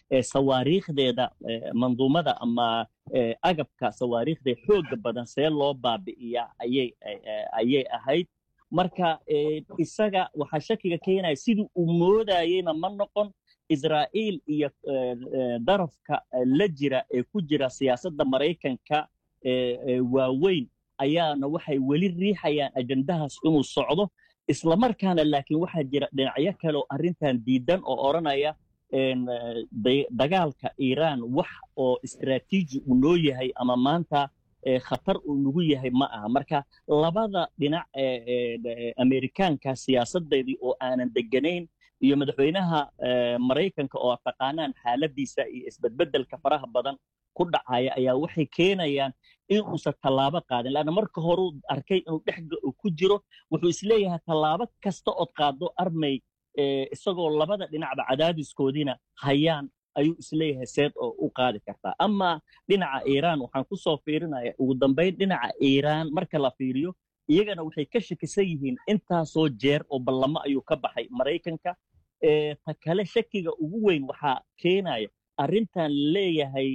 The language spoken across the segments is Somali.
sawaariikhdeeda manduumada ama agabka sawaariikhda xooga badan see loo baabi'iyaa ayay ayay ahayd marka isaga waxaa shakiga keenaya sidii uu moodayeyna ma noqon israa'iil iyo darafka la jira ee ku jira siyaasadda maraykanka waaweyn ayaana waxay weli riixayaan ajandahaas inuu socdo islamarkaana laakiin waxaa jira dhinacyo kale oo arrintan diidan oo odhanaya dagaalka iiraan wax oo istraatiiji uu noo yahay ama maanta khatar uu nagu yahay ma aha marka labada dhinac amerikaanka siyaasadeedii oo aanan deganayn iyo madaxweynaha maraykanka oo taqaanaan xaaladiisa iyo isbedbedelka faraha badan ku dhacaya ayaa waxay keenayaan in uusan tallaabo qaadin laanna marka horuu arkay inuu dhexga ku jiro wuxuu isleeyahay tallaabo kasta ood qaado armay isagoo labada dhinacba cadaadiskoodiina hayaan ayuu isleeyahay seed oo u qaadi kartaa ama dhinaca iiraan waxaan ku soo fiirinaya ugu dambayn dhinaca iiraan marka la fiiriyo iyagana waxay ka shakisan yihiin intaasoo jeer oo ballamo ayuu ka baxay maraykanka ta kale shakiga ugu weyn waxaa keenaya arrintan leeyahay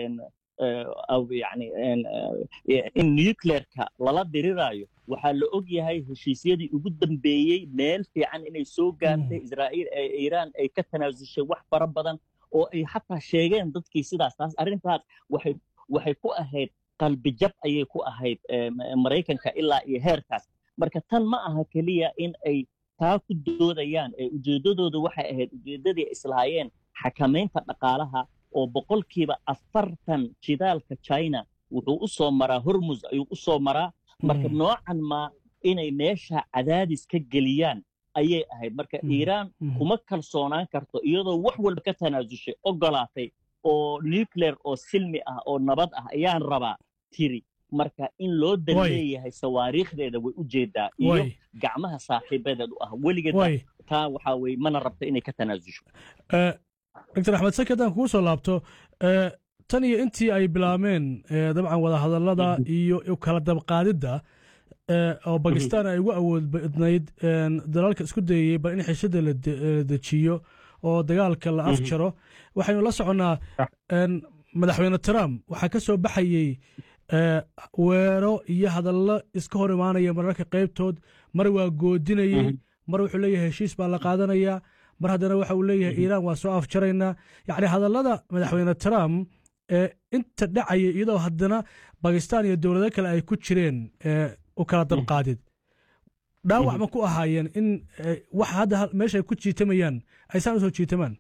yani in nucleerka lala diriraayo waxaa la og yahay heshiisyadii ugu dambeeyey meel fiican inay soo gaartay israa'iil iiraan ay ka tanaasushay wax fara badan oo ay xataa sheegeen dadkii sidaas taas arrintaas waxay waxay ku ahayd qalbijab ayay ku ahayd maraykanka ilaa iyo heerkaas marka tan ma aha keliya in ay taa ku doodayaan ujeeddadooda waxay ahayd ujeeddadii islahaayeen xakamaynta dhaqaalaha oo boqolkiiba afartan jidaalka china wuxuu u soo maraa hormus ayuu u soo maraa marka noocan maa inay meesha cadaadis ka geliyaan ayay ahayd marka iiraan kuma kalsoonaan karto iyadoo wax walba ka tanaasushay ogolaatay oo nuclear oo silmi ah oo nabad ah ayaan rabaa tiri marka in loo dan leeyahay sawaariikhdeeda way u jeedaa iyo gacmaha saaxiibadeed u ah weligeed taa waxaa weye mana rabto inay ka tanaasusho doctor axmed saki haddaan kugu soo laabto tan iyo intii ay bilaabeen dabcan wadahadallada iyo kala dabqaadidda oo bakistan ay ugu awood badnayd dalalka isku dayayey bal in xishada la dejiyo oo dagaalka la afjaro waxaynu la soconnaa madaxweyne trump waxaa ka soo baxayey weero iyo hadallo iska hor imaanaya mararka qaybtood mar waa goodinayey mar wuxuu leeyahay heshiis baa la qaadanayaa mar haddana waxa uu leeyahay iiraan waa soo afjaraynaa yacni hadallada madaxweyne trump ee inta dhacaya iyadoo haddana bakistan iyo dowlado kale ay ku jireen u kala dabqaadid dhaawac ma ku ahaayeen in wax hadda meesha ay ku jiitamayaan aysaan usoo jiitamaan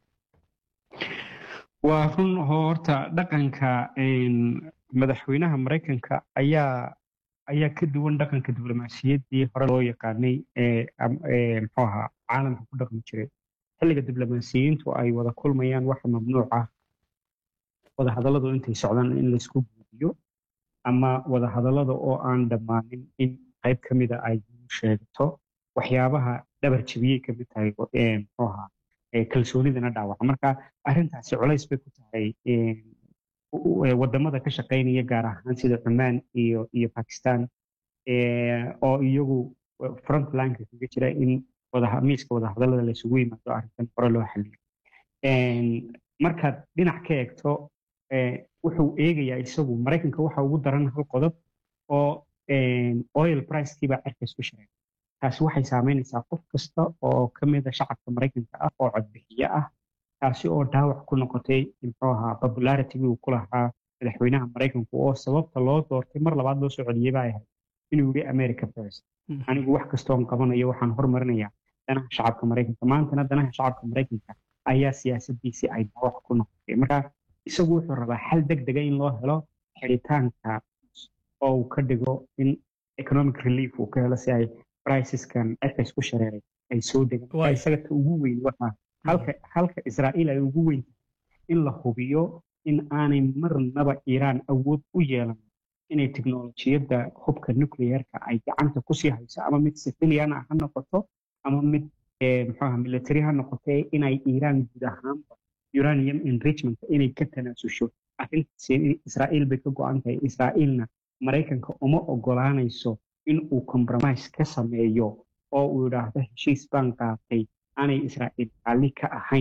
waa run horta dhaqanka madaxweynaha maraykanka ayaa ayaa ka duwan dhaqanka diblomaasiyaddii hore loo yaqaanay ee muxuu ahaa caalamka ku dhaqmi jiray xilliga diblomaasiyiintu ay wada kulmayaan waxa mamnuuc ah wadahadalladu intay socdaan in laysku guudiyo ama wadahadallada oo aan dhammaanin in qayb ka mida ay sheegto waxyaabaha dhabar jebiyey ka mid tahay muxuu ahaa kalsoonidana dhaawaca marka arrintaasi culays bay ku tahay wadamada ka shaqaynaya gaar ahaan sida cumaan iyo iyo bakistan oo iyagu frontlineka kaga jira in miiska wadahadallada laysugu yimaado arrintan hore loo xaliyo markaad dhinac ka eegto wuxuu eegayaa isagu maraykanka waxa ugu daran hal qodob oo oil pricekiibaa cerkays ku shareegay taasi waxay saameynaysaa qof kasta oo ka mida shacabka maraykanka ah oo codbixiye ah taasi oo dhaawac ku noqotay muxuu ahaa popularitigii uu ku lahaa madaxweynaha maraykanku oo sababta loo doortay mar labaad loo soo celiyey baa ahayd inuu yidhi america first anigu wax kastoon qabanayo waxaan hormarinayaa danaha shacabka maraykanka maantana danaha shacabka maraykanka ayaa siyaasadiisii ay dhaawac ku noqotay marka isagu wuxuu rabaa xal deg dega in loo helo xidhitaanka oo uu ka dhigo in economic relief uu ka helo si ay briceskan cerkays ku shareeray ay soo degaan isaga ta ugu weyn waxaa halka halka israa'iil ay ugu weyn in la hubiyo in aanay marnaba iiraan awood u yeelan inay teknolojiyadda hubka nuclearka ay gacanta kusii hayso ama mid civilian ha noqoto ama mid muxuaha military ha noqotee inay iiraan guud ahaanba uranium enrichment inay ka tanaasusho arrintaasi israa'iil bay ka go-an tahay israa'iilna maraykanka uma ogolaanayso in uu compromise ka sameeyo oo uu yidhaahdo heshiis baan qaatay aanay israa'iil raalli ka ahayn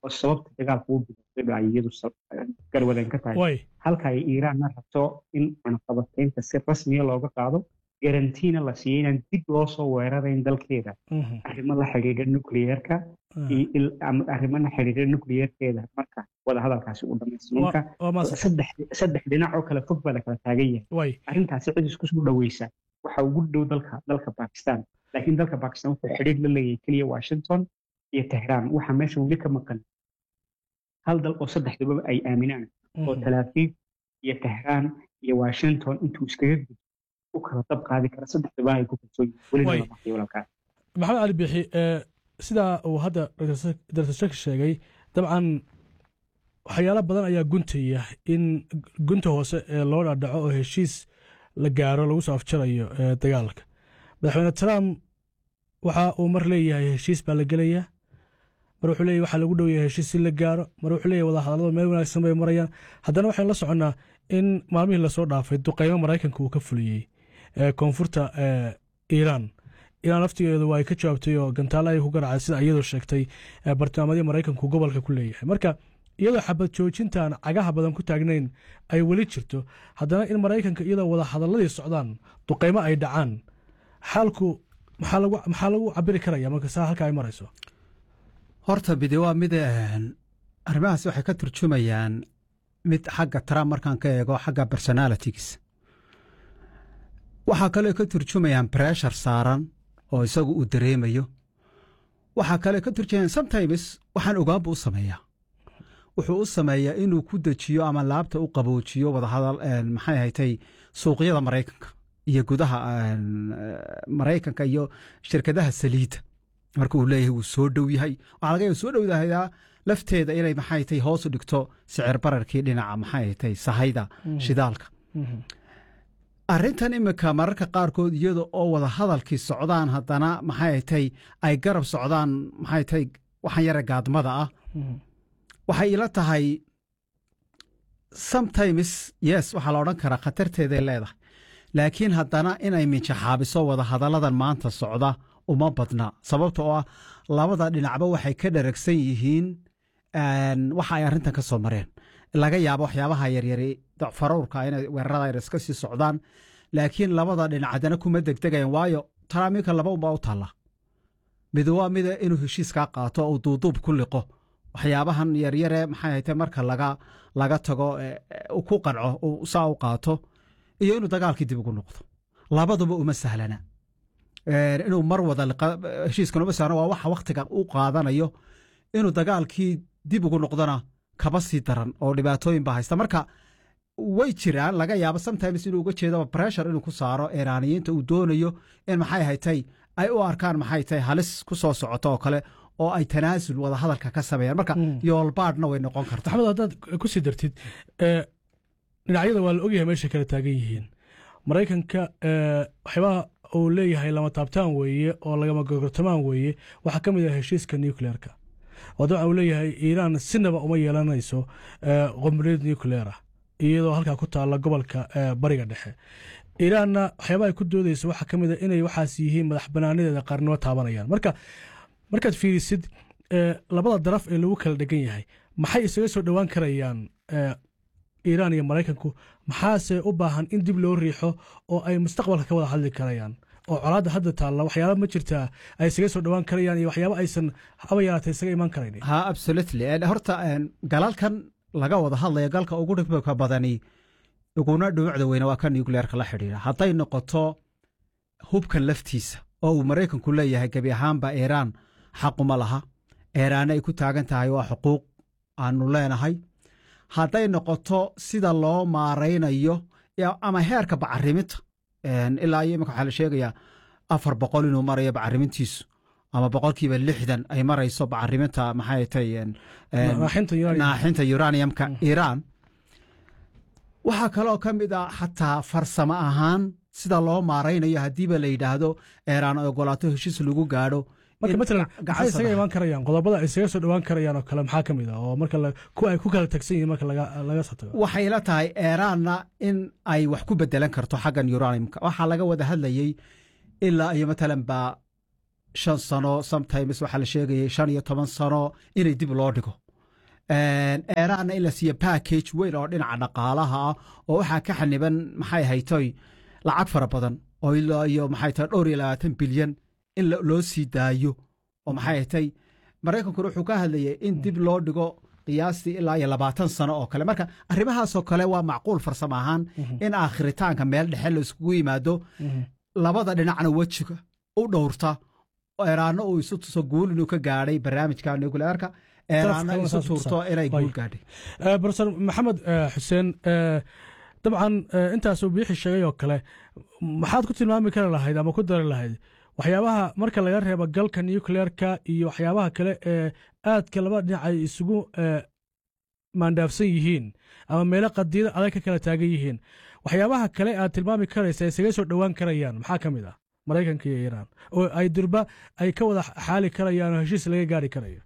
oo sababta dagaalka u bilaabay ay iyadu garwadeen ka tahay halka ay iiraanna rabto in cunaqabataynta si rasmiya looga qaado garantiina la siiyo inaan dib loo soo weerarayn dalkeeda arrimo la xidhiidha nucleyeerka arrimo la xidhiidha nucleyeerkeeda marka wadahadalkaasi u dhamaystay marka saddex dhinac oo kale fog baa la kala taagan yahay arrintaasi cid isku soo dhaweysa waxa ugu dhow dalka dalka bakistan laakiin dalka bakistan wuxuu xidhiidh la leeyahay keliya washington iyo tehraan waxaa meesha weli ka maqan hal dal oo saddexdaba ay aaminaan oo talaafiif iyo tehraan iyo washington intuu iskaga gudbo u kala dab qaadi kara saddexdaba ay ku kalsoon yihiin maxamed cali bixi sidaa uu hadda dr shek sheegay dabcan waxyaalo badan ayaa guntaya in gunta hoose ee loo dhadhaco oo heshiis la gaaro lagu soo afjarayo dagaalka madaxweyne trump waxa uu mar leeyahay heshiis baa la gelayaa mar wuxuu leeyahy waxaa lagu dhow yahay heshiis si la gaaro mar wuxuu leeyahy wadahadallada meel wanaagsan bay marayaan haddana waxaynu la soconnaa in maalmihii lasoo dhaafay duqeymo maraykanka uu ka fuliyey koonfurta iiraan iiraan laftigeedu waa ay ka jawaabtay oo gantaale ay ku garacday sida iyadoo sheegtay bartilmaamadii maraykanku gobolka ku leeyahay marka iyadoo xabad joojintaan cagaha badan ku taagnayn ay weli jirto haddana in maraykanka iyadoo wada hadaladii socdaan duqeymo ay dhacaan xaalku maxaa lagu cabiri karaya marka saa halka ay marayso horta bidi waa mid arrimahaas waxay ka turjumayaan mid xagga trump markaan ka eego xagga personalitigiis waxaa kaloo ka turjumayaan breshar saaran oo isagu uu dareemayo waxaa kale ka turjumayaan sometimes waxaan ogaan buu u sameeyaa wuxuu u sameeyaa inuu ku dejiyo ama laabta u qaboojiyo wadahadal maxay haytay suuqyada maraykanka iyo gudaha maraykanka iyo shirkadaha saliidda marka uu leeyahay wuu soo dhow yahay waxaa laga yaaba soo dhowdahayaa lafteeda inay maxay tay hoos u dhigto sicir bararkii dhinaca maxay tay sahayda shidaalka arrintan imika mararka qaarkood iyada oo wada hadalkii socdaan haddana maxay tay ay garab socdaan maxay tay waxaan yara gaadmada ah waxay ila tahay sometimes yes waxaa la odhan karaa khatarteeday leedahay laakiin haddana inay minjaxaabiso wada hadalladan maanta socda uma badna sababta oo ah labada dhinacba waxay ka dharagsan yihiin waxa ay arrintan ka soo mareen laga yaabo waxyaabaha yaryari farowrka inay weerarada yar iska sii socdaan laakiin labada dhinac haddana kuma degdegayan waayo taraamiinka laba unbaa u taalla mid waa mida inuu heshiiskaa qaato uu duuduub ku liqo waxyaabahan yaryare maxay hayte marka laga laga tago ku qanco saa u qaato iyo inuu dagaalkii dib ugu noqdo labaduba uma sahlana inuu mar wada heshiiskan uma sahlana waa waxa waktiga u qaadanayo inuu dagaalkii dib ugu noqdona kaba sii daran oo dhibaatooyin baa haysta marka way jiraan laga yaabo sometimes inuu uga jeedo pressure inuu ku saaro iiraaniyiinta uu doonayo in maxay haytay ay u arkaan maxay tahay halis ku soo socoto oo kale oo ay tanaasul wada hadalka ka sameeyaan marka yoolbaadhna way noqon kartaa maxamed haddaad ku sii dartid dhinacyada waa la ogyahay meeshay kala taagan yihiin maraykanka waxyaabaha uu leeyahay lama taabtaan weeye oo lagama gogortamaan weeye waxaa ka mid ah heshiiska nucleerka oo dabcan uu leeyahay iiraan sinaba uma yeelanayso qomboliyad nucleer ah iyadoo halkaa ku taalla gobolka bariga dhexe iiraanna waxyaabaha ay ku doodayso waxaa ka mid a inay waxaas yihiin madax banaanadeeda qaarnimo taabanayaan marka markaad fiirisid labada daraf ee lagu kala dhegan yahay maxay isaga soo dhowaan karayaan iiraan iyo maraykanku maxaase u baahan in dib loo riixo oo ay mustaqbalka ka wada hadli karayaan oo colaadda hadda taalla waxyaaba ma jirtaa ay isaga soo dhowaan karayaan iyo waxyaaba aysan haba yaraatay isaga imaan karayn ha absolutely horta galalkan laga wada hadlaya galka ugu dhibka badani uguna dhuucda weyne waa ka nucleerka la xidhiidha hadday noqoto hubkan laftiisa oo uu maraykanku leeyahay gebi ahaanba iiraan xaquma laha iiraanna ay ku taagan tahay waa xuquuq aanu leenahay hadday noqoto sida loo maaraynayo ama heerka bacariminta ilaa iyo imika waxaa la sheegayaa afar boqol inuu marayo bacarimintiisu ama boqolkiiba lixdan ay marayso bacariminta maxay tay naaxinta uraniumka iiraan waxaa kaloo ka mid ah xataa farsamo ahaan sida loo maaraynayo haddiiba la yidhaahdo eeraan ogolaato heshiis lagu gaadho marka matalan maxay isaga imaan karayaan qodobada ay isaga soo dhowaan karayaan oo kale maxaa ka mid ah oo marka kuwa ay ku kala tagsan yihiin marka laga soo tago waxay la tahay eeraanna in ay wax ku bedelan karto xaggan uraniumka waxaa laga wada hadlayey ilaa iyo matalan baa shan sano sometimes waxaa la sheegayay shan iyo toban sano inay dib loo dhigo eeraanna in la siiyo package weyn oo dhinaca dhaqaalaha ah oo waxaa ka xaniban maxay haytoy lacag fara badan oo ilaa iyo maxay tahay dhowr iyo labaatan bilyan in loo sii daayo oo maxay haytay maraykankuna wuxuu ka hadlayay in dib loo dhigo qiyaastii ilaa iyo labaatan sano oo kale marka arrimahaasoo kale waa macquul farsamo ahaan in aakhiritaanka meel dhexe la iskugu yimaado labada dhinacna wejiga u dhowrta eeraanno uu isu tuso guul inuu ka gaadhay barnaamijka nucleerka eeraanna isu tuurto inay guul gaadhay profesor maxamed xuseen dabcan intaasuu biixi sheegay oo kale maxaad ku tilmaami kari lahayd ama ku dari lahayd waxyaabaha marka laga reebo galka nucleerka iyo waxyaabaha kale ee aadka laba dhinac ay isugu maandhaafsan yihiin ama meelo qadiyada adag ka kala taagan yihiin waxyaabaha kale aad tilmaami karaysa ay isaga soo dhowaan karayaan maxaa ka mid ah maraykanka iyo iiraan oo ay durba ay ka wada xaali karayaan oo heshiis laga gaari karayo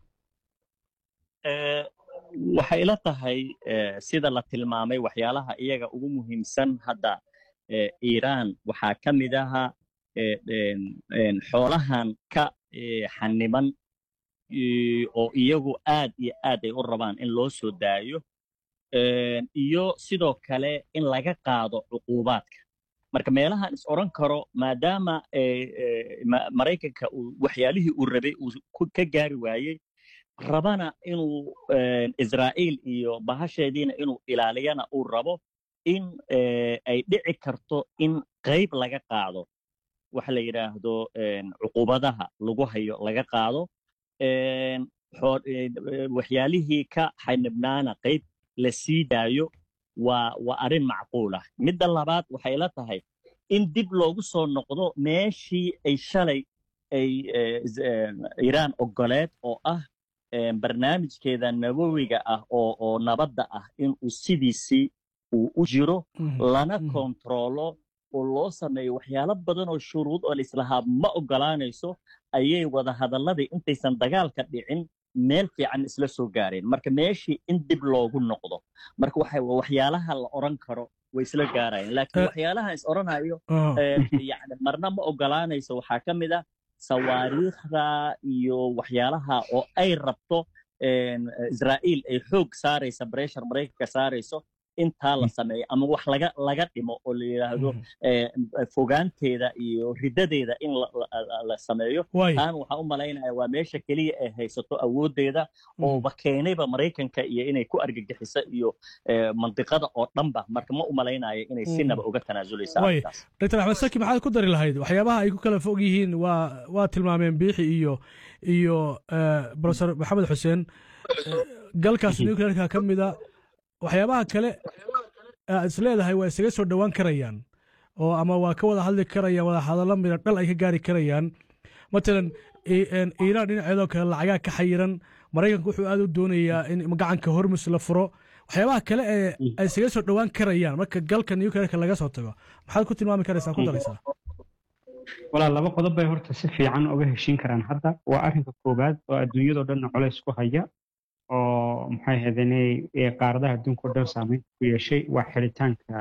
waxay ila tahay sida la tilmaamay waxyaalaha iyaga ugu muhiimsan hadda iiraan waxaa ka mid aha xoolahan ka xaniban oo iyagu aad iyo aad ay u rabaan in loo soo daayo iyo sidoo kale in laga qaado cuquubaadka marka meelahan is odran karo maadaama maraykanka waxyaalihii uu rabay uu ka gaari waayey rabana inuu israa'iil iyo bahasheediina inuu ilaaliyana uu rabo in ay dhici karto in qayb laga qaado waxa la yidhaahdo cuqubadaha lagu hayo laga qaado waxyaalihii ka xanibnaana qayb la sii daayo waa waa arrin macquul ah midda labaad waxay la tahay in dib loogu soo noqdo meeshii ay shalay ay iiraan ogoleed oo ah barnaamijkeeda nabowiga ah oo oo nabadda ah inuu sidiisii uu u jiro lana kontaroolo oo loo sameeyo waxyaalo badan oo shuruud oo laislahaa ma ogolaanayso ayay wada hadalladii intaysan dagaalka dhicin meel fiican isla soo gaareen marka meeshii in dib loogu noqdo marka waxyaalaha la odran karo way isla gaarayeen laakiin waxyaalaha is odhanayo yani marna ma ogolaanayso waxaa ka mid ah sawaariikhda iyo waxyaalaha oo ay rabto israa'iil ay xoog saaraysa breshar maraykanka saarayso intaa la sameeyo ama wax laga laga dhimo oo la yidhaahdo fogaanteeda iyo riddadeeda in la sameeyo taan waxaa u malaynaya waa meesha keliya ay haysato awooddeeda ooba keenayba maraykanka iyo inay ku argagixiso iyo mandiqada oo dhanba marka ma u malaynayo inay sinaba uga tanaasuleysa dr axmed saki maxaad ku dari lahayd waxyaabaha ay ku kala fog yihiin waa waa tilmaameen biixi iyo iyo profesor maxamed xuseen galkaas nuclearka ka mida waxyaabaha kale aad is leedahay waa isaga soo dhowaan karayaan oo ama waa ka wada hadli karayaan wada hadallo mida dhal ay ka gaari karayaan matalan iiraan dhinaceedoo kale lacagaa ka xayiran maraykanku wuxuu aad u doonayaa in gacanka hormus la furo waxyaabaha kale ee ay isaga soo dhowaan karayaan marka galka nuclearka laga soo tago maxaad ku tilmaami karaysaa ku daraysaa walaa laba qodob bay horta si fiican uga heshiin karaan hadda waa arrinka koowaad oo adduunyadoo dhanna colays ku haya oo maxay ahaydeen qaaradaha adduunka o dhan saameynta ku yeeshay waa xiritaanka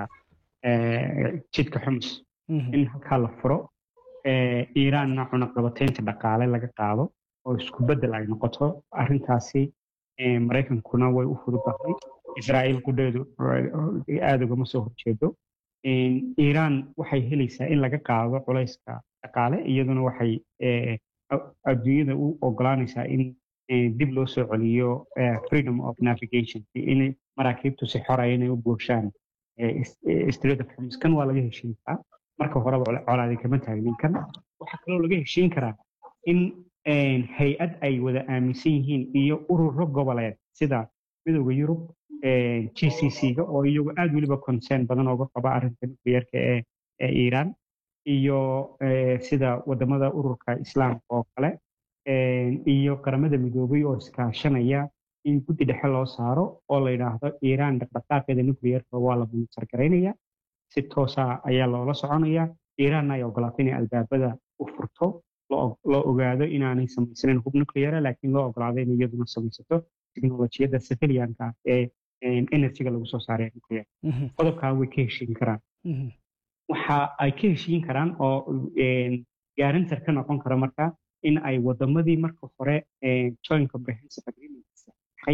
jidka xumus in halkaa la furo iiraanna cunaqabataynta dhaqaale laga qaado oo isku beddel ay noqoto arrintaasi maraykankuna way u fududahay israa'iil qudheedu aada ugama soo horjeedo iiraan waxay helaysaa in laga qaado culayska dhaqaale iyaduna waxay adduunyada u ogolaanaysaa in dib loo soo celiyo freedom of navigation in maraakiibtu si xoraya inay u buurshaan strait of hormuz kan waa laga heshiin karaa marka horeba colaadi kama taagnin kan waxaa kaloo laga heshiin karaa in hay-ad ay wada aaminsan yihiin iyo ururo goboleed sida midowda yurub g c c-ga oo iyagu aad weliba concern badan ooga qaba arrinta nuclearka ee iiraan iyo sida wadamada ururka islaamka oo kale iyo qaramada midoobay oo iskaashanaya in guddi dhexe loo saaro oo la yidhaahdo iiraan dhaqdhaqaaqeeda nuclearka waa la monitor garaynaya si toosa ayaa loola soconaya iiraanna ay ogolaatay inay albaabada u furto loo ogaado inaanay samaysanin hub nucleara laakiin loo ogolaado in iyaduna samaysato teknolojiyadda civilianka ee energyga lagu soo saaray nuclear qodobkaa way ka heshiin karaan waxa ay ka heshiin karaan oo gaarintar ka noqon kara marka in ay wadamadii marka hore joint comprehensive agreement saxay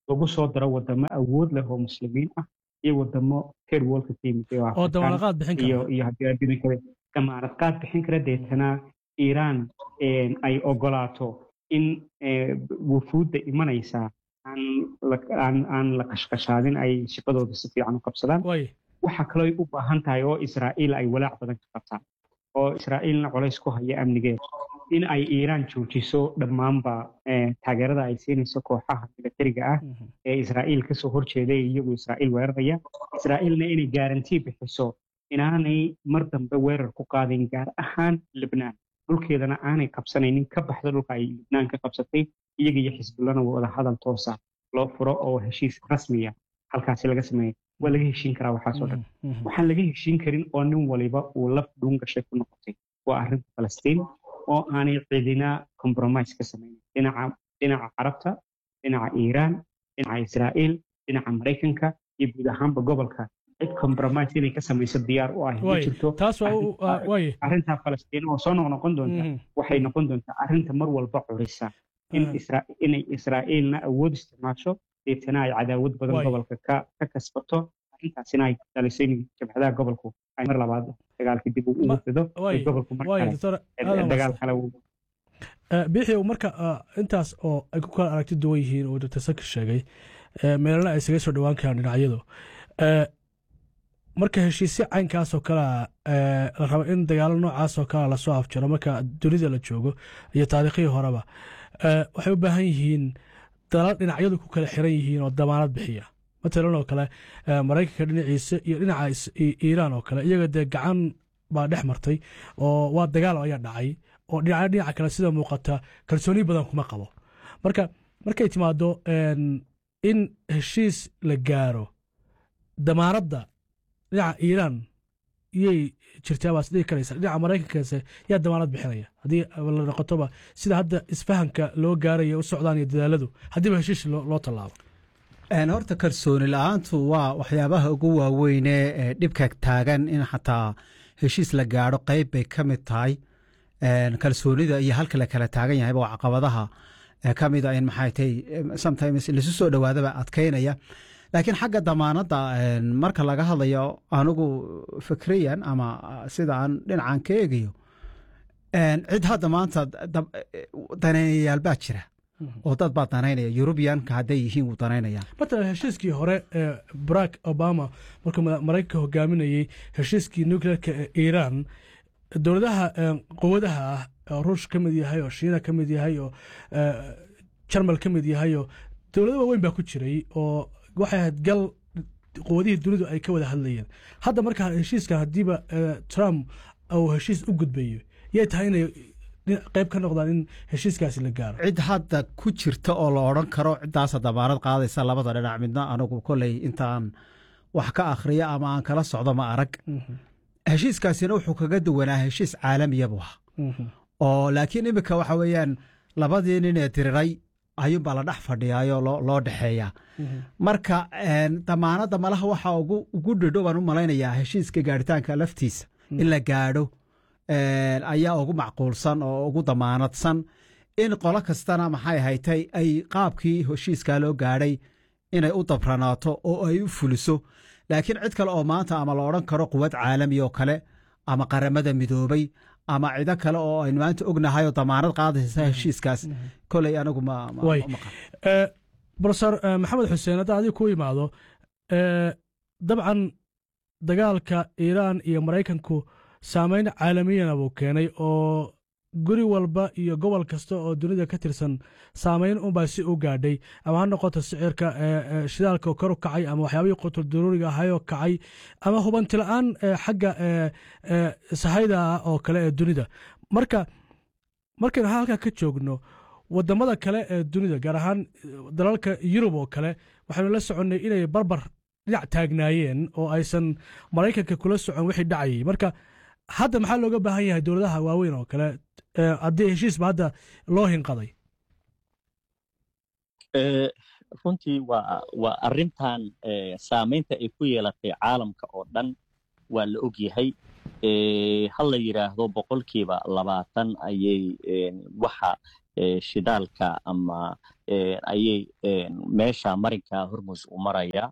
lagu soo daro wadamo awood leh oo muslimiin ah iyo wadamo third worldka ka yimid oo oo Afrikaan damaanaqaad bixin iyo kara iyo haddii adduunka kale damaanad qaad bixin kara deetana iiraan een, ay ogolaato in ee, wufuudda imanaysa aan la- aan aan la qashqashaadin ay shaqadooda si fiican u qabsadaan way waxaa kaloo ay u baahan tahay oo israa'iil ay walaac badan ka qabtaan oo israa'iilna colays ku haya amnigeeda in ay iiraan joojiso dhammaanba ee, taageerada ay siinayso kooxaha militariga ah Mhm. ee israa'iil kasoo horjeeda ee iyagu israa'iil weeraraya israa'iilna inay gaarantii bixiso inaanay mar dambe weerar ku qaadin gaar ahaan libnaan dhulkeedana aanay qabsanaynin ka baxda dhulka ay libnaan ka qabsatay iyaga iyo xisbullana wada hadal toosa loo furo oo heshiis rasmiya halkaasi laga sameeyo waa laga heshiin karaa waxaasoo dhan Mhm. Mhm. waxaan laga heshiin karin oo nin waliba uu laf dhuun gashay ku noqotay waa arrinta falastiin oo aanay cidina compromise ka samaynin dhinaca dhinaca carabta dhinaca iiraan dhinaca israa'iil dhinaca maraykanka iyo guud ahaanba gobolka cid compromise inay ka samayso diyaar u ah ma way jirto taas waa u- waa- way arrinta falastiin oo soo noqnoqon doonta Mhm. waxay noqon doontaa arrinta mar walba curisa in Mhm. isra inay israa'iilna awood isticmaasho deetana ay cadaawad badan Waay. gobolka ka ka kasbato arrintaasina ay dhaliso in jabhadaha gobolku ay mar labaad dagaalka dib ugu Ma- fido waay. ee gobolku mar way kale doctor ee aadan dagaal wasa kale uu bixi marka ah, intaas oo ay ku kala aragti duwan yihiin oo dr saki sheegay eh, meelana ay isaga soo dhowaan karaan dhinacyadu Eh, marka heshiisyo caynkaas oo kalea eh, la rabo in dagaalo noocaas oo kalea lasoo afjaro marka dunida la joogo iyo taariikhihii horeba eh, waxay u baahan yihiin dalal dhinacyadu ku kala xiran yihiin oo damaanad bixiya matalan oo kale eh, maraykanka dhinaciisa iyo dhinaca is- i- iiraan oo kale iyaga dee gacan baa dhex martay oo waa dagaal ayaa dhacay oo dhinaca dhinaca kale sida muuqata kalsooni badan kuma qabo marka markay timaado en, in heshiis la gaaro damaanadda dhinaca iiraan iyay jirtaa baas dhihi karaysa dhinaca maraykankaase yaa damaanad bixinaya haddii la noqotoba sida hadda isfahanka loo gaaraya u socdaan iyo dadaaladu haddiiba heshiis loo loo tallaabo Een, horta kalsooni la-aantu waa waxyaabaha ugu waaweyne ee dhibka taagan in xataa heshiis la gaadho qeyb bay ka mid tahay Een, kalsoonida iyo halka la kala taagan yahayba waa caqabadaha ee ka mid a in maxay tahay em, sometimes lasu soo dhowaadaba adkeynaya laakiin xagga damaanadda een, marka laga hadlayo anigu fikriyan ama ah, sida aan dhinacan ka eegayo een, cid hadda maanta dab- danaynayaal baa jira oo dad baa danaynaya yurubiyanka hadday yihiin wuu danaynaya matalan heshiiskii hore ee barack obama markuu mada- maraykanka hogaaminayey heshiiskii nuclearka ee iiraan dowladaha eh, quwadaha ah oo ruush ka mid yahay oo shiina ka mid yahay oo eh, jarmal ka mid yahay oo dowlado waaweyn baa ku jiray oo waxay ahayd gal quwadihii dunidu ay ka wada hadlayeen hadda marka heshiiskan haddiiba eh, trump uu heshiis u gudbayo yay tahay inay dhinac- qayb ka noqdaan in heshiiskaasi la gaaro cid hadda ku jirta oo la odhan karo ciddaasa damaanad qaadaysa labada dhinac midna anigu koley intaan wax ka akhriya ama aan kala socdo ma arag Mhm, heshiiskaasina wuxuu kaga duwanaa heshiis caalamiya buu ahaa mhm. oo laakiin iminka waxa weeyaan labadii nin ee diriray ayuunbaa la dhex fadhiyaayoo loo loo dhexeeyaa Mhm. marka een, damaanadda malaha waxaa ugu ugu dhidho baan u malaynayaa heshiiska gaaritaanka laftiisa in la gaadho een, ayaa ugu macquulsan oo ugu damaanadsan in qolo kastana maxay haytay ay qaabkii heshiiskaa loo gaadhay inay u dabranaato oo ay u fuliso laakiin cid kale oo maanta ama la odhan karo quwad caalami oo kale ama qaramada midoobay ama cido kale oo aynu maanta ognahay oo damaanad qaadaysa heshiiskaas koley anigu ma ma- Way. ma qabo. Eh, profesor eh, maxamed xuseen hadda adiga ku imaado eh, dabcan dagaalka iiraan iyo maraykanku saameyn caalamiyana buu keenay oo guri walba iyo gobol kasta oo dunida ka tirsan saameyn unbaa si u gaadhay ama ha noqoto sicirka eh, eh, shidaalka oo kor u kacay ama waxyaabihii qutul daruuriga ahayoo kacay ama hubanti la-aan eh, xagga eh, eh, sahayda ah oo kale ee dunida marka markaynu halkaa ka joogno wadamada kale ee dunida gaar ahaan dalalka yurub oo kale waxaynu la soconnay inay barbar dhinac taagnaayeen oo aysan maraykanka kula socon wixii dhacayay marka hadda maxaa looga baahan yahay dowladaha waaweyn oo kale eh, haddii heshiisba hadda loo hinqaday Eh, runtii waa waa arrintan eh, saamaynta ay ku yeelatay caalamka oo dhan waa la og yahay Eh, ha la yidhaahdo boqolkiiba labaatan ayay eh, waxa shidaalka ama ayay meesha marinka hormus u maraya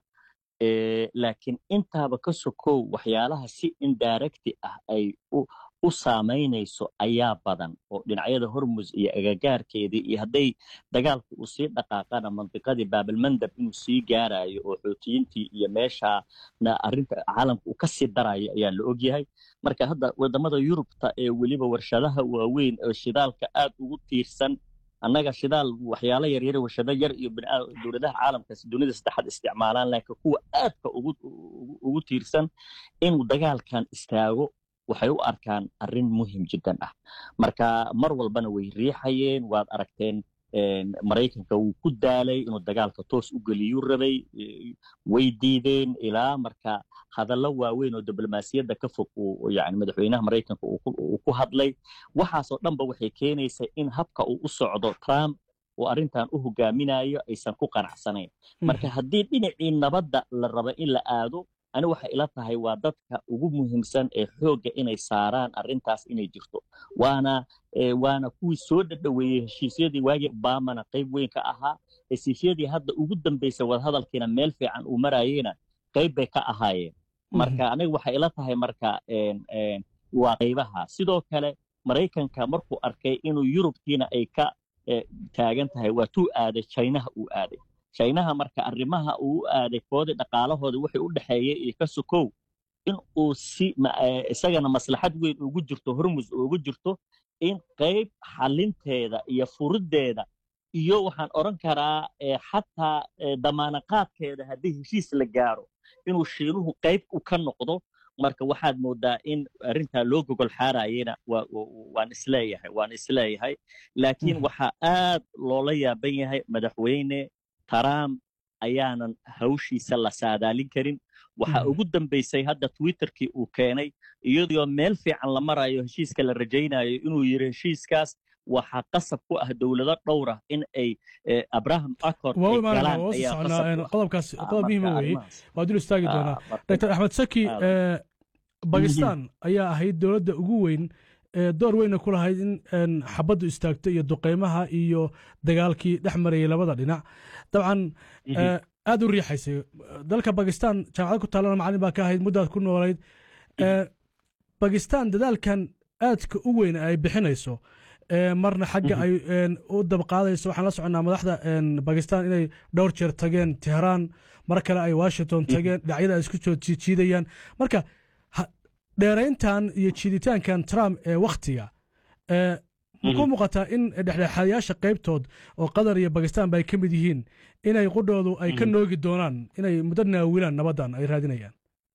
laakiin intaaba ka sokow waxyaalaha si indirecti ah ay u saamaynayso ayaa badan oo dhinacyada hormus iyo agagaarkeedii iyo hadday dagaalku uu sii dhaqaaqana mandiqadii baabalmandab inuu sii gaarayo oo xoutiyiintii iyo meeshaana arrinta caalamka uu kasii darayo ayaa la ogyahay marka hadda wadamada yurubta ee weliba warshadaha waaweyn oo shidaalka aad ugu tiirsan annaga shidaal waxyaalo yaryar warshado yar iyo dowladaha caalamkaas dunida saddexaad isticmaalaan laakiin kuwa aadka ugu tiirsan inuu dagaalkan istaago waxay u arkaan arrin muhim jiddan ah marka mar walbana way riixayeen waad aragteen maraykanka wuu ku daalay inuu dagaalka toos u geliyuu rabay way diideen ilaa marka hadallo waaweyn oo diblomaasiyadda ka fog uu yani madaxweynaha maraykanka uu ku hadlay waxaasoo dhanba waxay keenaysaa in habka uu u socdo trump uu arrintan u hogaaminayo aysan ku qanacsanayn marka haddii dhinacii nabadda la rabo in la aado ani waxay ila tahay waa dadka ugu muhiimsan ee xoogga inay saaraan arrintaas inay jirto waana waana kuwii soo dhadhoweeyey heshiisyadii waagii obamana qayb weyn ka ahaa heshiisyadii hadda ugu dambaysay wadahadalkiina meel fiican uu marayeyna qayb bay ka ahaayeen marka aniga waxay ila tahay marka waa qaybaha sidoo kale maraykanka markuu arkay inuu yurubkiina ay ka taagan tahay waa tuu aaday chinaha uu aaday chinaha marka arrimaha uu u aaday koodii dhaqaalahooda waxay u dhexeeyey iyo ka sokow in uu si isagana maslaxad weyn ugu jirto hormus ugu jirto in qayb xalinteeda iyo furiddeeda iyo waxaan odhan karaa xataa damaanaqaadkeeda haddii heshiis la gaaro inuu shiinuhu qayb u ka noqdo marka waxaad moodaa in arrintaa loo gogol xaarayena waan isleeyahay waan isleeyahay laakiin waxaa aad loola yaaban yahay madaxweyne trump ayaanan hawshiisa la saadaalin karin waxaa ugu dambaysay hadda twitterkii uu keenay iyadoo meel fiican la marayo heshiiska la rajaynayo inuu yiri heshiiskaas waxaa qasab ku ah dowlado dhowra in ay abraham accord qodobkaas qodob muhiima weeye waa dul istaagi doonaa dr axmed saki bakistan ayaa ahayd dowladda ugu weyn door weyna ku lahayd in xabaddu istaagto iyo duqeymaha iyo dagaalkii dhex marayay labada dhinac dabcan aad u riixaysay dalka bakistan jaamacad ku taalana macalin baa ka ahayd muddaad ku noolayd bakistan dadaalkan aadka u weyn ay bixinayso marna xagga ay u dabqaadayso waxaan la soconnaa madaxda bakistan inay dhowr jeer tageen tehraan mar kale ay washington tageen dhinacyada ay isku soo jiidayaan marka dheerayntan iyo jiiditaankan trump ee wakhtiga muku muuqataa in dhexdhexaadayaasha qaybtood oo qatar iyo bakistan ba ay ka mid yihiin inay qudhoodu ay ka noogi doonaan inay muddo naawilaan nabaddan ay raadinayaan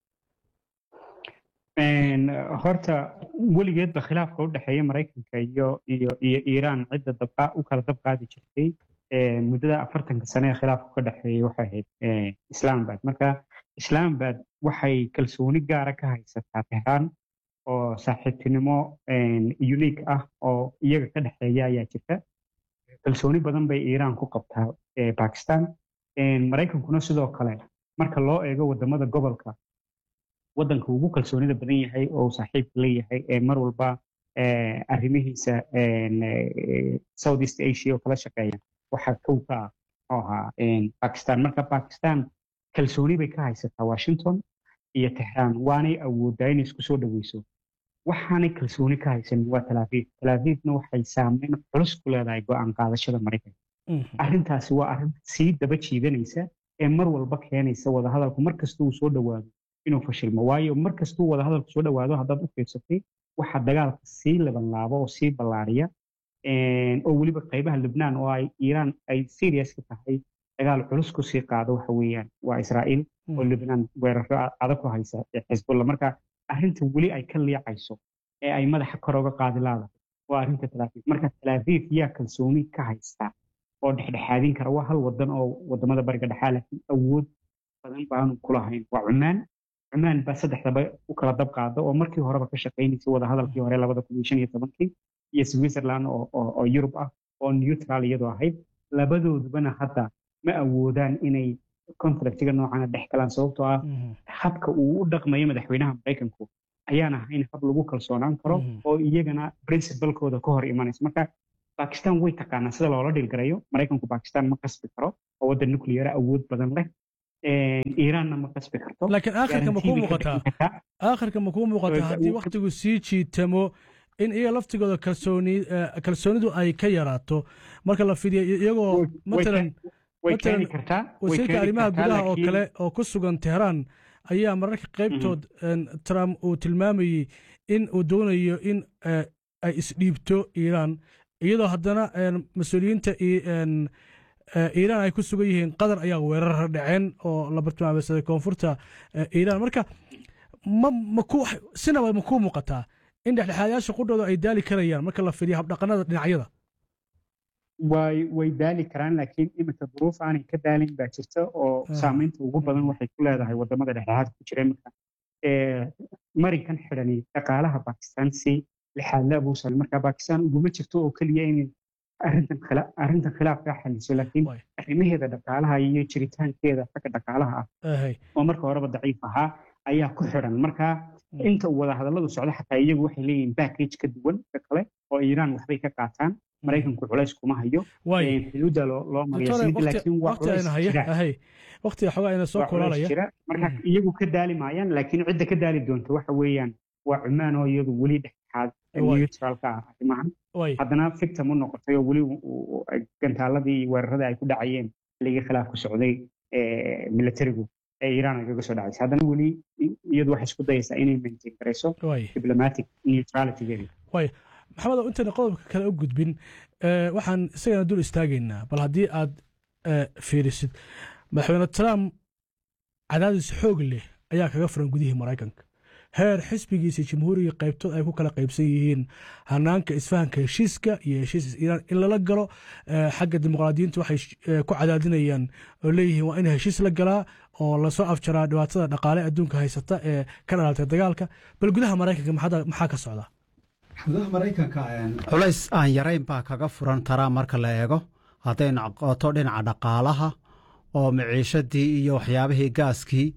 horta weligeedba khilaafka u dhexeeya maraykanka iyo iyo iyo iiraan cidda dabqa u kala dabqaadi jirtay muddada afartanka sane ee khilaafku ka dhexeeyay waxay ahayd islaamabad marka islaamabad waxay kalsooni gaara ka haysataa tehraan oo saaxiibtinimo unique ah oo iyaga ka dhexeeya ayaa jirta kalsooni badan bay iiraan ku qabtaa bakistan maraykankuna sidoo kale marka loo eego wadamada gobolka waddanka ugu kalsoonida badan yahay oo saaxiibka leeyahay ee mar walba arrimihiisa south east asia oo kala shaqeeya waxaa kow ka ah oo ahaa bakistan marka bakistan kalsooni bay ka haysataa washington iyo tehraan waanay awoodaa inay isku soo dhoweyso waxaanay kalsooni ka haysanin waa talaafiif talaafiifna waxay saameyn culus ku leedahay go-aan qaadashada maraykanka arrintaasi waa arrin sii daba jiidanaysa ee mar walba keenaysa wadahadalku mar kasta uu soo dhowaado inuu fashilmo waayo mar kastuu wadahadalku soo dhowaado haddaad u fiirsatay waxaa dagaalka sii labanlaabo oo sii ballaariya oo weliba qaybaha libnaan oo ay iiraan ay serious ka tahay dagaal culus kusii qaado waxa weeyaan waa israa'iil oo libnaan weeraro adag ku haysa xisbulla marka arrinta weli ay ka liicayso ee ay madaxa kor oga qaadi laadahay waa arrinta talaafiif marka talaafiif yaa kalsooni ka haysta oo dhexdhexaadin kara waa hal wadan oo wadamada bariga dhexaa laakiin awood badan baanu kulahayn waa cumaan cumaan baa saddexdaba u kala dab qaada oo markii horeba ka shaqaynaysay wadahadalkii hore labada kun iyo shan iyo tobankii iyo switzerland oo yurub ah oo neutral iyadoo ahayd labadoodubana hadda ma awoodaan inay conflictiga noocana dhex galaan sababtoo ah habka uu u dhaqmayo madaxweynaha maraykanku ayaan ahayn hab lagu kalsoonaan karo oo iyagana princibalkooda ka hor imanaysa marka bakistan way taqaanaa sida loola dhilgarayo maraykanku bakistan ma qasbi karo oo waddan nuclear awood badan leh iiraanna ma qasbi karto laakiin aakhirka ma kuu muuqataa aakhirka ma kuu muuqataa haddii waktigu sii jiitamo in iyaga laftigooda kalsooni kalsoonidu ay ka yaraato marka la fidiyo iyagoo matalan matalan wasiirka arrimaha gudaha oo kale oo ku sugan teheraan ayaa mararka qaybtood trump uu tilmaamayey in uu doonayo in ay isdhiibto iiraan iyadoo haddana mas-uuliyiinta iiraan ay ku sugan yihiin qatar ayaa weerar dhaceen oo la bartilmaameysaday koonfurta iiraan marka ma maku sinaba ma kuu muuqataa in dhexdhexaadayaasha qudhooda ay daali karayaan marka la fidiyo habdhaqanada dhinacyada way way daali karaan laakiin iminka duruuf aanay ka daalin baa jirta oo saamaynta ugu badan waxay ku leedahay wadamada dhexdhexaadka ku jira iminka marinkan xidhani dhaqaalaha bakistan si lixaadle abuusal marka bakistan uguma jirto oo keliya inay arrintan arrintan khilaafkaa xaliso laakiin arrimaheeda dhaqaalaha iyo jiritaankeeda xagga dhaqaalaha ah oo marka horeba daciif ahaa ayaa ku xidhan marka inta uu wadahadalladu socdo xataa iyagu waxay leeyihiin backage ka duwan ka kale oo iiraan waxbay ka qaataan maraykanku culays kuma hayo xuduudda loo mariyawaqtiga xogaa ina soo kulaalaya marka iyagu ka daali maayaan laakiin cidda ka daali doonta waxa weeyaan waa cumaan oo iyadu weli dhexdhexaad neutralka ah arrimahan haddana victim u noqotay oo weli gantaaladii iyo weeraradii ay ku dhacayeen xilligii khilaafku socday militarigu ee iiraan ay kaga soo dhacaysa haddana weli iyadu waxay isku dayaysaa inay maintain garayso diplomatic neutralitygeeda maxamed intayna qodobka kale u gudbin waxaan isagana dul istaagaynaa bal haddii aad fiirisid madaxweyne trump cadaadis xoog leh ayaa kaga furan gudihii maraykanka heer xisbigiisa jamhuuriga qaybtood ay ku kala qaybsan yihiin hanaanka isfahanka heshiiska iyo heshiis iiraan in lala galo xagga dimuqraadiyiintu waxay ku cadaadinayaan oo leeyihiin waa in heshiis la galaa oo lasoo afjaraa dhibaatada dhaqaale adduunka haysata ee ka dhalatay dagaalka bal gudaha maraykanka maxaa ka socda gudaha maraykanka culays aan yarayn baa kaga furan taraa marka la eego hadday noqoto dhinaca dhaqaalaha oo miciishadii iyo waxyaabihii gaaskii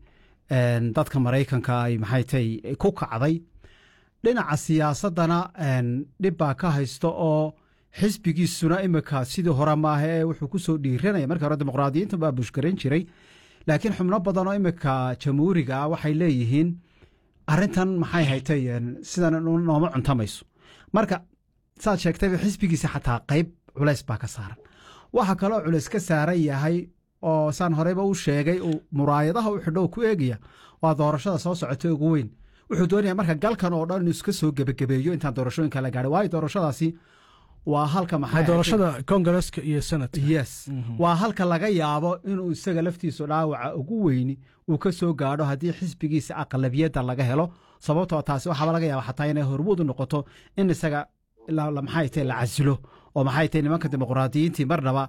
dadka maraykanka ay maxay tay ku kacday dhinaca siyaasaddana dhib baa ka haysto oo xisbigiisuna imika sidii hore maaha ee wuxuu ku soo dhiiranaya markii hore dimuqraadiyiinta baa bushgaran jiray laakiin xubno badan oo imika jamhuuriga ah waxay leeyihiin arrintan maxay haytay sidan nooma cuntamayso marka saad sheegtayba xisbigiisa xataa qayb culays baa ka saaran waxaa kaloo culays ka saaran yahay oo saan horeyba u sheegay uu muraayadaha u xidho ku eegaya waa doorashada soo socota ugu weyn wuxuu doonaya marka galkan oo dhan inuu iska soo gebagabeeyo intaan doorashooyinka la gaadhay waayo doorashadaasi waa halka maxay doorashada kongareska iyo senate yes waa halka laga yaabo inuu isaga laftiisu dhaawaca ugu weyni uu ka soo gaadho haddii xisbigiisa aqlabiyadda laga helo sababtoo taasi waxaaba laga yaaba xataa inay hormuud u noqoto in isaga maxay tahay la casilo oo maxay tahay nimanka dimuqraadiyiintii marnaba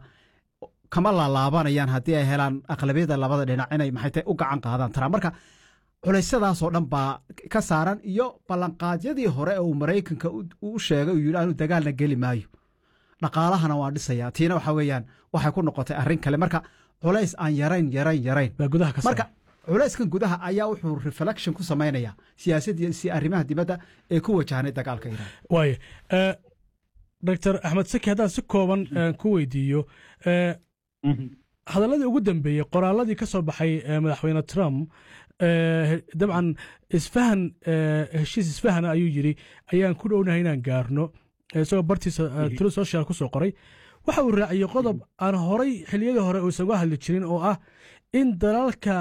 kama laalaabanayaan haddii ay helaan aqlabiyada labada dhinac inay maxay tahay u gacan qaadaan taraa marka culaysyadaasoo dhan baa ka saaran iyo ballanqaadyadii hore ee uu maraykanka u sheegay uu yidhi anu dagaalna geli maayo dhaqaalahana waan dhisaya tiina waxa weeyaan waxay ku noqotay arrin kale marka culays aan yarayn yarayn yarayn marka culayskan gudaha ayaa wuxuu reflection ku samaynayaa siyaasadii si arrimaha dibadda ee ku wajahnay dagaalka iiraan waaye doctor axmed saki haddaan si kooban ku weydiiyo hadalladii ugu dambeeyey qoraaladii ka soo baxay madaxweyne trump dabcan isfahan heshiis isfahana ayuu yidhi ayaan ku dhownahay inaan gaarno isagoo bartiisa tulu social ku soo qoray waxa uu raaciyey qodob aan horay xilliyadii hore uusan uga hadli jirin oo ah in dalalka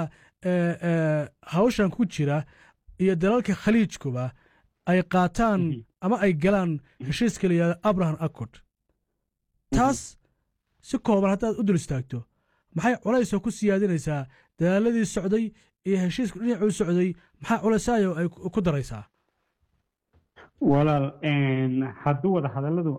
hawshan ku jira iyo dalalka khaliijkuba ay qaataan ama ay galaan heshiiska la yihahdo abraham accord taas si kooban haddaad u dul istaagto maxay culaysoo ku siyaadinaysaa dadaaladii socday iyo heshiisku dhinacuu socday maxaa culaysayo ay ku daraysaa walaal hadduu wada hadalladu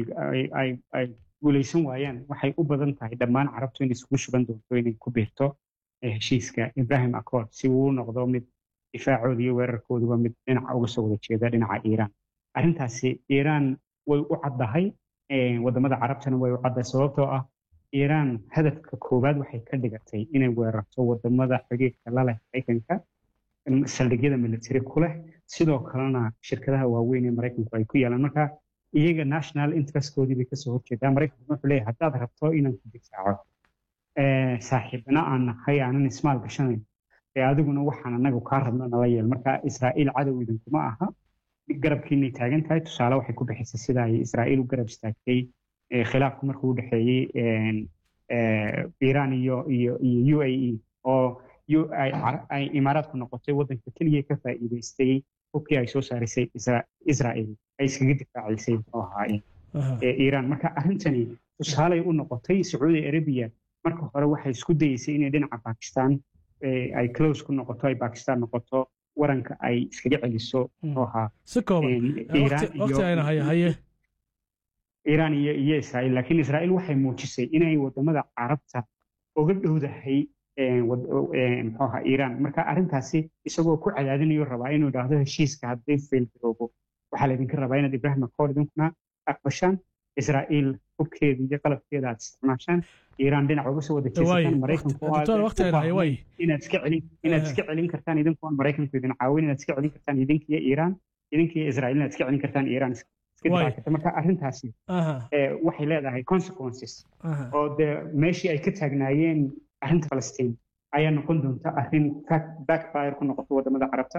ay guulaysan waayaan waxay u badan tahay dhammaan carabtu inay isugu shuban doonto inay ku biirto heshiiska ibrahim accord si uu u noqdo mid difaacooda iyo weerarkooduba mid dhinaca uga soo wada jeeda dhinaca iiraan arrintaasi iiraan way u caddahay wadamada carabtana way u caddahay sababtoo ah iiraan hadafka koowaad waxay ka dhigatay inay weerarto wadamada xiriirka la leh maraykanka saldhigyada militari ku leh sidoo kalena shirkadaha waaweyn ee maraykanku ay ku yaalaan marka iyaga national interestkoodii bay kasoo horjeedaa maraykanku wuxuu leeyahay haddaad rabto inaan ku difaaco saaxiibna aan nahay aanan ismaal gashanayn ee adiguna waxaan anagu kaa rabno nala yeel marka israa'iil cadow idinkuma aha garabkiinay taagan tahay tusaale waxay ku bixisay sida ay israa'iil u garab istaagtay khilaafku markuu u dhexeeyey iiraan iyo iyo iyo u a e oo ay imaaraadku noqotay waddanka keliya ka faa'iidaystay hubkii ay soo saarisay israa'iil ay iskaga difaacisay muxuu ahaa iiraan marka arrintani tusaaley u noqotay sacuudi arabiya marka hore waxay isku dayeysay inay dhinaca bakistan ay close ku noqoto ay bakistan noqoto waranka ay iskaga celiso muxuu ahaa si kooban waqti ayna haye haye iiraan iyo iyo israa'iil laakiin israa'iil waxay muujisay inay wadamada carabta uga dhowdahay muxuu ahaa iiraan marka arrintaasi isagoo ku cadaadinayo rabaa inuu idhaahdo heshiiska hadday fail garoobo waxaa laydinka rabaa inaad ibrahim akoor idinkuna aqbashaan israa'iil hubkeeda iyo qalabkeeda aad isticmaashaan iiraan dhinac uga soo wada jeesataan maraykanku inaad iska celin inaad iska celin kartaan idinkuon maraykanku idin caawin inaad iska celin kartaan idinkiyo iiraan idinkiyo israa'iil inaad iska celin kartaan iiraan iska difaaci karta marka arrintaasi waxay leedahay consequences oo dee meeshii ay ka taagnaayeen arrinta falastiin ayaa noqon doonta arrin backfire ku noqoto wadamada carabta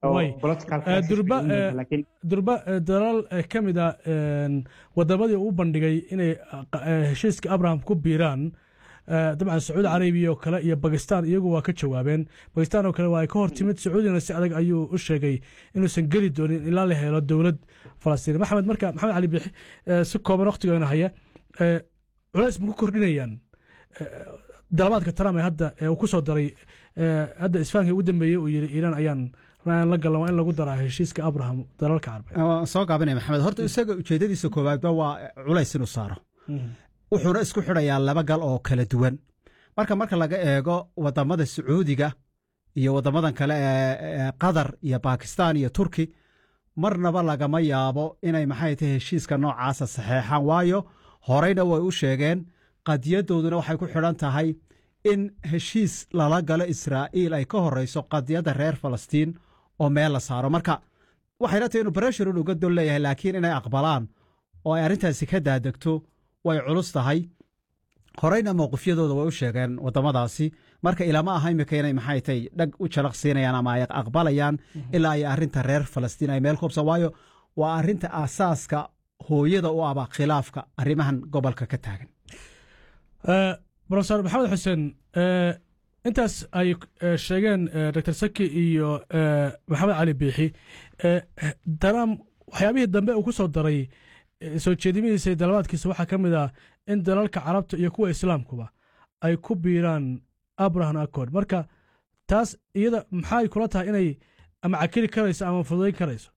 durba dalal ka mid a wadamadii u bandhigay inay heshiiska abraham ku biiraan dabcan sacuudi carabiya oo kale iyo bakistan iyagu waa ka jawaabeen bakistan oo kale waa ay ka hor timid sacuudina si adag ayuu u sheegay inuusan geli doonin ilaa la helo dowlad falastiin maxamed marka maxamed cali bixi si kooban waqtigoona haya culays ma ku kordhinayaan dalabaadka trump ee hadda uu ku soo daray hadda isfahanka ugu dambeeyey uu yidhi iiraan ayaan la galan waa in lagu daraa heshiiska abraham dalalka carbeed soo gaabinaya maxamed horta isaga ujeedadiisa koowaadba waa culays inuu saaro wuxuuna isku xidhayaa laba gal oo kala duwan marka marka laga eego wadamada sacuudiga iyo wadamadan kale ee qatar iyo bakistan iyo turki marnaba lagama yaabo inay maxay tahay heshiiska noocaasa saxeexaan waayo horeyna way u sheegeen qadiyadooduna waxay ku xidhan tahay in heshiis lala galo israa'iil ay ka horeyso qadiyadda reer falastiin oo meel la saaro marka waxayna tahay inuu breshurun uga dol leeyahay laakiin inay aqbalaan oo ay arrintaasi ka daadegto way culus tahay horeyna mowqifyadooda way u sheegeen waddamadaasi marka ilama aha imika inay maxay tahay dhag u jalaq siinayaan ama ay aqbalayaan ilaa ay arrinta reer falastiin ay meel kubsa waayo waa arrinta aasaaska hooyada u aba khilaafka arrimahan gobolka ka taagan brofesor maxamed xuseen intaas ay sheegeen dr saki iyo maxamed cali biixi daram waxyaabihii dambe uu ku soo daray soo jeedimihiisa iyo dalabaadkiisa waxaa ka mid ah in dalalka carabta iyo kuwa islaamkuba ay ku biiraan abraham accord marka taas iyada maxay kula tahay inay ama cakili karayso ama fududayn karayso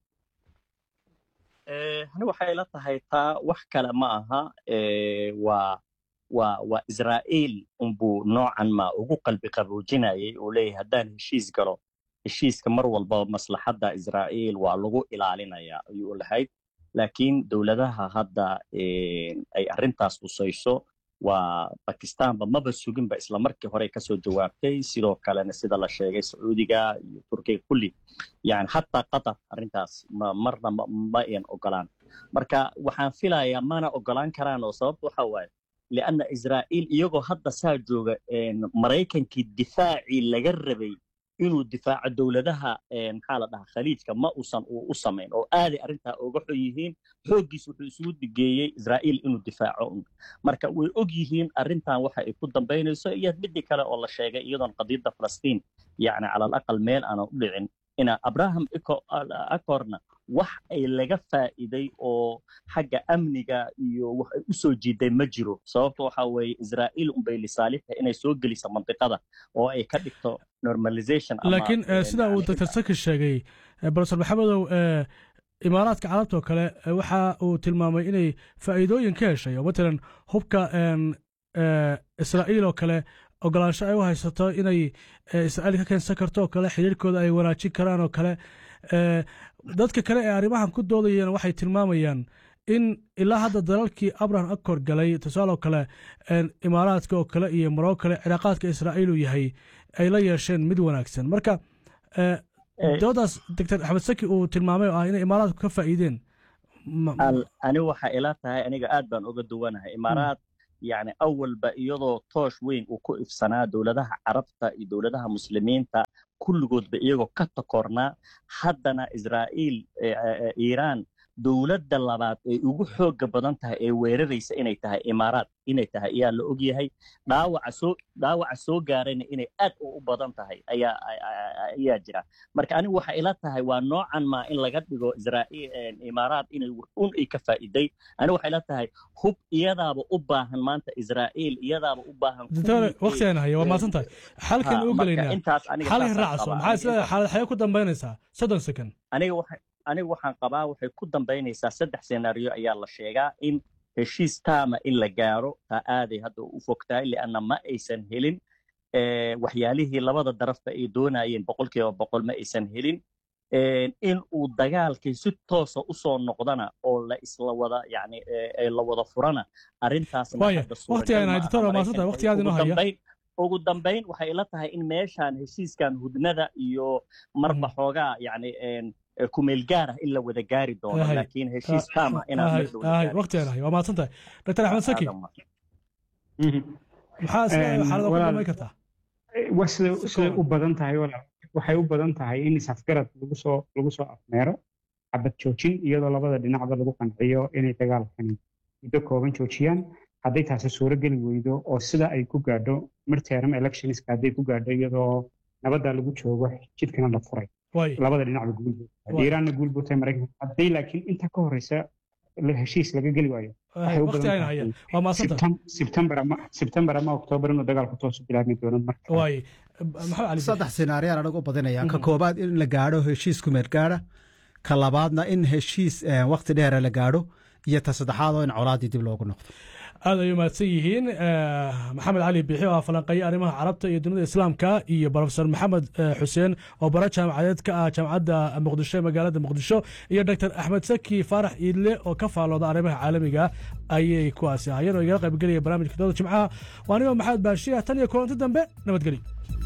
ani waxay la tahay taa wax kale ma aha waa waa waa israa'iil unbuu noocan ma ugu qalbi qaboojinayay uu leeyahay haddaan heshiis galo heshiiska mar walba maslaxadda israa'iil waa lagu ilaalinayaa ayuu lahayd laakiin dowladaha hadda ay arrintaas husayso waa bakistaanba maba suginba isla markii hore kasoo jawaabtay sidoo kalena sida la sheegay sacuudiga iyo turkiga kulli yani xataa qatar arrintaas marna ma ayan ogolaan marka waxaan filayaa mana ogolaan karaan oo sababta waxa waaye lianna israa'iil iyagoo hadda saa jooga maraykankii difaacii laga rabay inuu difaaco dowladaha maxaa la dhahaa khaliijka ma uusan u samayn oo aaday arrintaa uga xun yihiin xooggiis wuxuu isugu digeeyey israa'iil inuu difaaco marka way og yihiin arrintan waxa ay ku dambaynayso iyo midii kale oo la sheegay iyadoon qadiyadda falastiin yacni cala alaqal meel aanan u dhicin ina abraham acorna wax ay laga faa'iiday oo xagga amniga iyo wax ay u soo jiiday ma jiro sababta waxa weeye israa'iil unbay lisaalixta inay soo geliso mandiqada oo ay ka dhigto normalization laakiin sida uu dr saki sheegay brofesor maxamedow imaaraadka carabta oo kale waxa uu tilmaamay inay faa'iidooyin ka heshay oo matalan hubka israa'iil oo kale ogolaansho ay u haysato inay israa'iil ka keensan karto oo kale xiriirkooda ay wanaajin karaan oo kale dadka kale ee arrimahan ku doodayeen waxay tilmaamayaan in ilaa hadda dalalkii abraham accord galay tusaale oo kale imaaraadka oo kale iyo maroo kale cilaaqaadka israa'iil uu yahay ay la yeesheen mid wanaagsan marka doodaas doctor axmed saki uu tilmaamay oo ah inay imaaraadku ka faa'iideen ma- Al- ani waxa ila tahay aniga aad baan uga duwanahay imaaraad yani awalba iyadoo toosh weyn uu ku ifsanaa dowladaha carabta iyo dowladaha muslimiinta kulligoodba iyagoo ka takornaa haddana israa'iil eh, eh, iiraan dowladda labaad ay ugu xooga badan tahay ee weeraraysa inay tahay imaaraad inay tahay ayaa la ogyahay dhaawaca soo dhaawaca soo gaarayna inay aad u u badan tahay ayaa a- a- a- ayaa jira marka anigu waxa ila tahay waa noocan maa in laga dhigo israa'iil eh, imaaraad inay un ay ka faa'iiday anigu waxay ila tahay hub iyadaaba u baahan maanta israa'iil iyadaaba u baahan doctor kuwii ay- waqtigaan haya waa mahadsan tahay xalkan Ha, u marka gelaynaa intaas aniga xalay saasaan raacso qabaa. maxaa Aniga isleedahay intaas- xaalad xaye ku dambaynaysaa soddon second aniga waxa aniga waxaan qabaa waxay ku dambaynaysaa saddex senaariyo ayaa la sheegaa in heshiis taama in la gaaro taa aaday hadda u fogtahay lianna ma aysan helin eh, waxyaalihii labada darafba ay doonayeen boqolkiiba boqol ma aysan helin Eh, in uu dagaalkii si toosa usoo noqdana oo la isla wada yani eh, eh, la wada furana arrintaasna Waaya, hadda suuragal waqtigaan ma hay, aha. doctor, waa mahadsantahay. Maraykanka Waqtigaad inoo ugu haya. dambayn- ugu dambayn waxay ila tahay in meeshaan heshiiskan hudnada iyo marba Mm. xoogaa yani en, eh, kumeel gaar ah in la wada gaari doono Ahay. laakiin heshiis taama inaan ahay mar dhow la ahay gaarin. waqtigaan haya waa mahadsan tahay doctor axmed saki Aadan ma- Mhm. maxaa isleedahay Een, xaalada ku walaal- dambayn kartaa waa sida Si siday kooban. u badan tahay walaal waxay u badan tahay in isafgarad lagu soo lagu soo afmeero xabad joojin iyadoo labada dhinacba lagu qanciyo inay dagaalkani muddo kooban joojiyaan hadday taasi suuro geli weydo oo sida ay ku gaadho midterm electionska hadday ku gaadho iyadoo nabadda lagu joogo jidkana la furay waay labada dhinacba guul buu tahay Waa. iiraanna guul buu tahay maraykanka hadday laakiin inta ka horeysa la- heshiis laga geli waayo waxay u badan waqtigaan haya tahay waa mahadsan tahay Septem- September ama September ama October inuu dagaalku toos u bilaabmi doono marka waay maxamed cali saddex sinaariyaan anagu badinaya ka Mhm. koobaad in la gaadho heshiis kumeed gaadha ka labaadna in heshiis eh, waqti dheera la gaadho iyo ta saddexaad oo in colaaddii dib loogu noqdo aad ay umahadsan yihiin Eh, maxamed cali bixi oo ah falanqeeye arrimaha carabta iyo dunida islaamka iyo profesor maxamed eh, xuseen oo bara jaamacadeed ka ah jaamacadda muqdisho ee magaalada muqdisho iyo doctor axmed saki faarax iidle oo ka faalooda arrimaha caalamiga ayay kuwaasi ahayeen oo igala qaybgelaya barnaamijka dooda jimcaha waa anigoo maxamed baashiya tan iyo kulanti dambe nabadgelyo